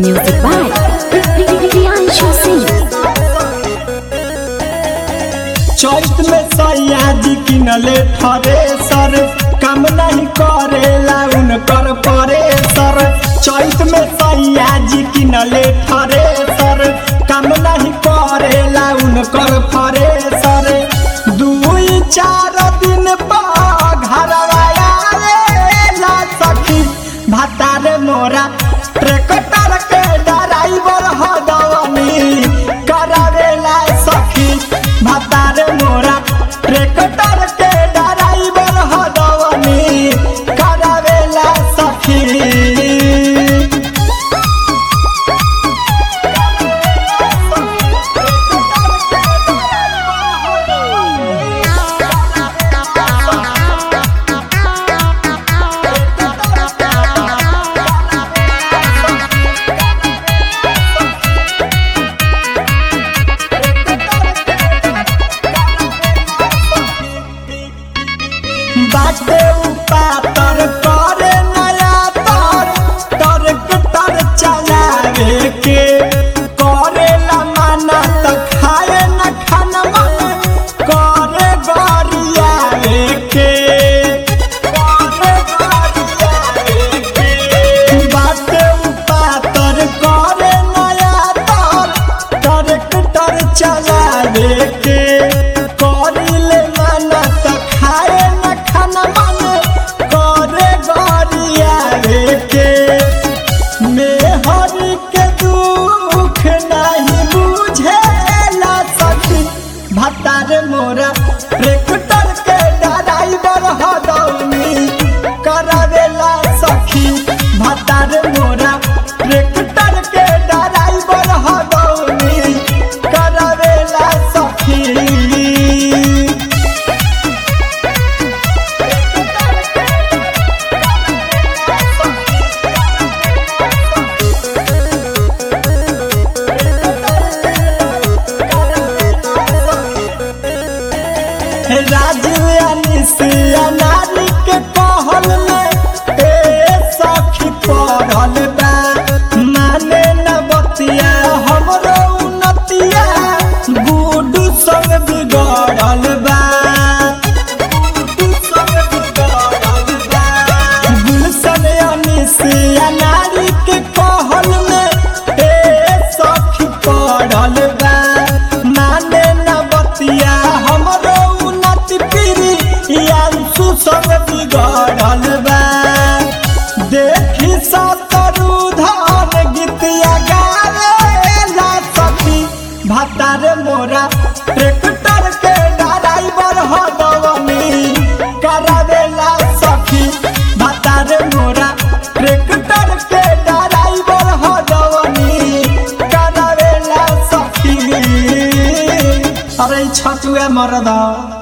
Music by Priyanshu Singh. चैत में सयाजी किनले ठरे सर काम नहीं करेला उनकर परे सर चैत में सयाजी किनले ठरे सर काम नहीं करेला उनकर परे सर दुई चार दिन पर घरवा आवेला सखी भातार मोरा ट्रैक्टर के ड्राइवर हदवनी करावेला सखी भातार मोरा ट्रैक्टर के ड्राइवर हदवनी करावेला सखी बाटे उपातर करे नया तर ट्रैक्टर चलावे के करेला माना त खाए न खाना मन करे गरियावे के करे गरियावे के बाटे उपातर करे नया तर ट्रैक्टर चलावे के करिले माना त खाए न खाना मन करे गरियावे के मेहरी के दुख नहीं बुझेला सखी भतार मोरा ट्रैक्टर के ड्राइवर हदौनी करावेला सखी भतार मोरा ट्रैक्टर के ड्राइवर हदौनी करावेला सखी राजयानी सिया नारी के कहल में ए सखी पढ़ल बा माने न बतिया हमरो उन्नतिया गुडू संग बिगड़ल बा गुडू संग बिगड़ल बा गुलशन यानी सिया नारी के कहल में ए सखी पढ़ल बा माने न बतिया हमरो उन्नति पीरी यांसु संग बिगड़ल बा देखी सतरु धान गीतिया गावेला सखी भातार मोरा ट्रैक्टर के ड्राइवर हदवनी करावेला सखी भातार मोरा ट्रैक्टर के ड्राइवर हदवनी करावेला सखी अरे छटुआ मरदा